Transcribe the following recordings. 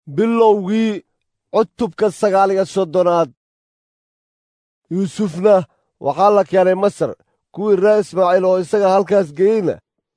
bilowgii cutubka sagaal iyo soddonaad yuusufna waxaa la keenay masar kuwii reer ismaaciil oo isaga halkaas geyeyna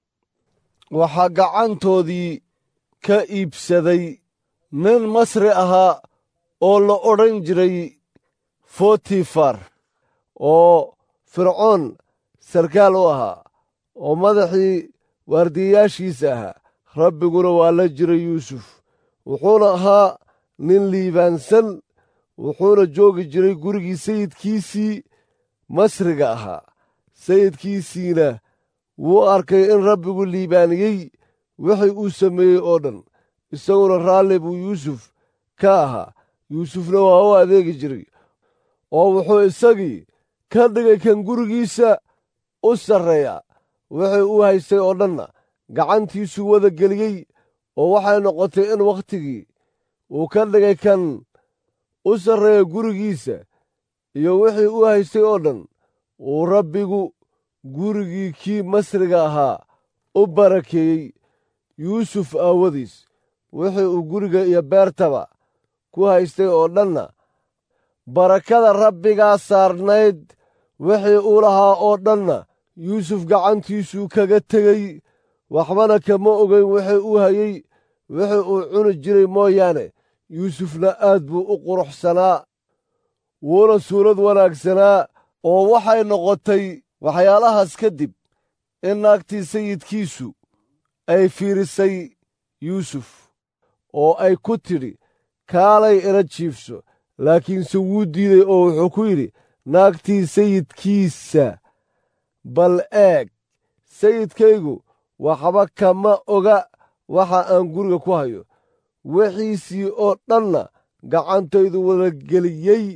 waxaa gacantoodii ka iibsaday nin masri ahaa oo la odhan jiray fotifar oo fircoon sarkaal u ahaa oo madaxii waardiyayaashiisa ahaa rabbiguna waa la jiray yuusuf wuxuuna ahaa nin liibaansan wuxuuna joogi jiray gurigii sayidkiisii masriga ahaa sayidkiisiina wuu arkay in rabbigu liibaaniyey wixii uu sameeyey oo dhan isaguna raalli buu yuusuf ka ahaa yuusufna waa u adeegi jiray oo wuxuu isagii ka dhigay kan gurigiisa u sarreeya wixii uu haystay oo dhanna gacantiisuu wada geliyey oo waxay noqotay in wakhtigii uu ka dhigay kan u sarreeya gurigiisa iyo wixii uu haystay oo dhan uu rabbigu gurigii kii masriga ahaa u barakeeyey yuusuf aawadiis wixii uu guriga iyo beertaba ku haystay oo dhanna barakada rabbigaa saarnayd wixii uu lahaa oo dhanna yuusuf gacantiisuu kaga tegey waxbana kama ogeyn wixii uu hayey wixii uu cuni jiray mooyaane yuusufna aad buu u quruxsanaa wuuna suurad wanaagsanaa oo waxay noqotay waxyaalahaas kadib in naagtii sayidkiisu ay fiirisay yuusuf oo ay ku tidhi kaalay ila jiibso laakiinse wuu diiday oo wuxuu ku yidhi naagtii sayidkiisa bal eeg sayidkaygu waxba kama oga waxa aan guriga ku hayo wixiisii oo dhanna gacantaydu wada geliyey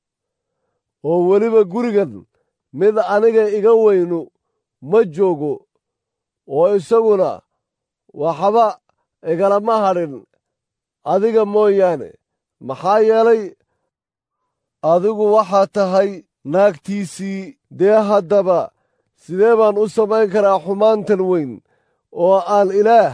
oo weliba gurigan mid aniga iga weynu ma joogo oo isaguna waxba igalama hadhin adiga mooyaane maxaa yeelay adigu waxaa tahay naagtiisii dee haddaba sidee baan u samayn karaa xumaantan weyn oo aan ilaah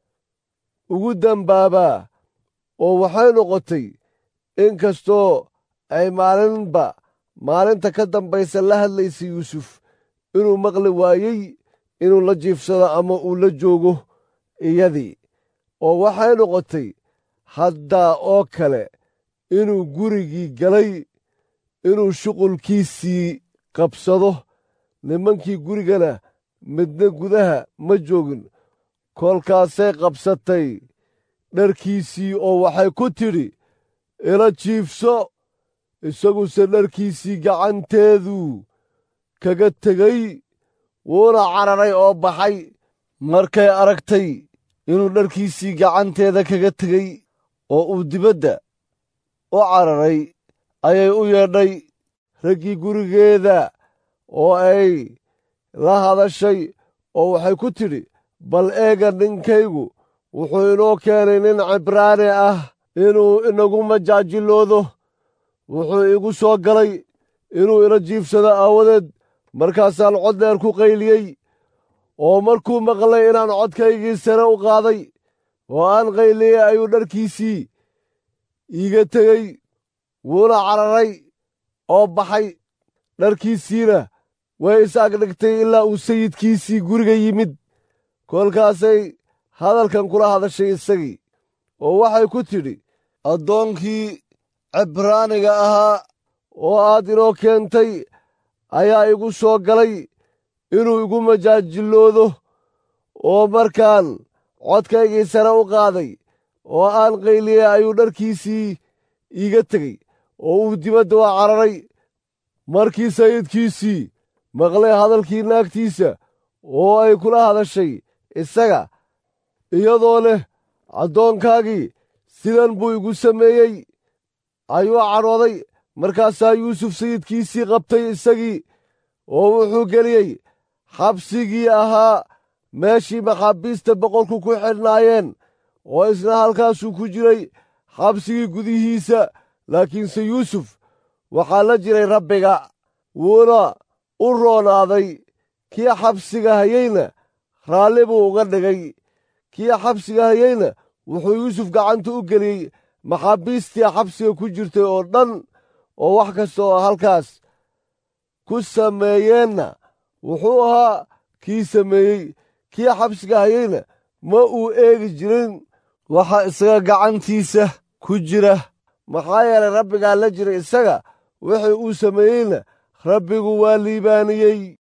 ugu dembaabaa oo waxay noqotay in kastoo ay maalinba maalinta ka dambaysa la hadlaysay yuusuf inuu maqli waayey inuu la jiifsado ama uu la joogo iyadii oo waxay noqotay haddaa oo kale inuu gurigii galay inuu shuqulkiisii qabsado nimankii gurigana midna gudaha ma joogin kolkaasay qabsatay dharkiisii oo waxay ku tidhi ila jiifso isaguse dharkiisii gacanteedu kaga tegey wuuna cararay oo baxay markay aragtay inuu dharkiisii gacanteeda kaga tegey oo uu dibadda u cararay ayay u yeedhay raggii gurigeeda oo ay la hadashay oo waxay ku tidhi bal eega ninkaygu wuxuu inoo keenay nin cibraani ah inuu inagu majaajiloodo wuxuu igu soo galay inuu ila jiifsado aawadeed markaasaan cod dheer ku qayliyey oo markuu maqlay inaan codkaygii sare u qaaday oo aan qayliyey ayuu dharkiisii iiga tegey wuuna cararay oo baxay dharkiisiina way is agdhigtay ilaa uu sayidkiisii guriga yimid kolkaasay hadalkan kula hadashay isagii oo waxay ku tidhi addoonkii cibraaniga ahaa oo aad inoo keentay ayaa igu soo galay inuu igu majaajiloodo oo markaan codkaygii sare u qaaday oo aan qayliyey ayuu dharkiisii iiga tegey oo uu dibadda u cararay markii sayidkiisii maqlay hadalkii naagtiisa oo ay kula hadashay isaga iyadoo leh addoonkaagii sidan buu igu sameeyey ayuu cadhooday markaasaa yuusuf sayidkiisii qabtay isagii oo wuxuu geliyey xabsigii ahaa meeshii maxaabiista boqorku ku xidhnaayeen oo isna halkaasuu ku jiray xabsigii gudihiisa laakiinse yuusuf waxaa la jiray rabbiga wuuna u roonaaday kii xabsiga hayeyna raalli buu uga dhigay kii xabsiga hayeyna wuxuu yuusuf gacanta u geliyey maxaabiistii xabsiga ku jirtay oo dhan oo wax kasta oo halkaas ku sameeyeenna wuxuu ahaa kii sameeyey kii xabsiga hayeyna ma uu eegi jirin waxa isaga gacantiisa ku jira maxaa yeelay rabbigaa la jira isaga wixii uu sameeyeyna rabbigu waa liibaaniyey